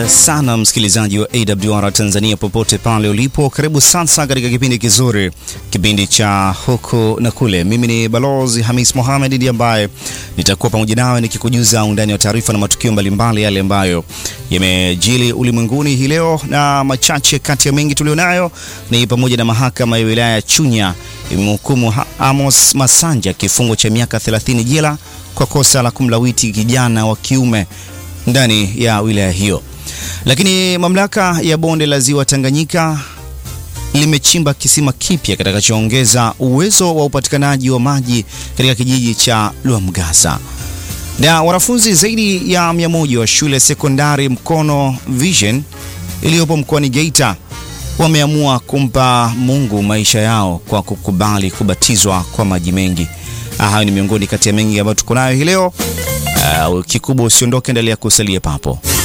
sana msikilizaji wa AWR Tanzania popote pale ulipo, karibu sasa katika kipindi kizuri, kipindi cha huku na kule. Mimi ni Balozi Hamis Mohamed ndiye ambaye nitakuwa pamoja nawe nikikujuza undani wa taarifa na matukio mbalimbali yale ambayo yamejili ulimwenguni hii leo, na machache kati ya mengi tulionayo ni pamoja na mahakama ya wilaya ya Chunya imemhukumu Amos Masanja kifungo cha miaka 30 jela kwa kosa la kumlawiti kijana wa kiume ndani ya wilaya hiyo. Lakini mamlaka ya bonde la ziwa Tanganyika limechimba kisima kipya kitakachoongeza uwezo wa upatikanaji wa maji katika kijiji cha Lwamgasa. Na wanafunzi zaidi ya mia moja wa shule sekondari Mkono Vision iliyopo mkoani Geita wameamua kumpa Mungu maisha yao kwa kukubali kubatizwa kwa maji mengi. Hayo ni miongoni kati ya mengi ambayo tuko nayo hii leo. Uh, kikubwa usiondoke, endelea kusalia papo.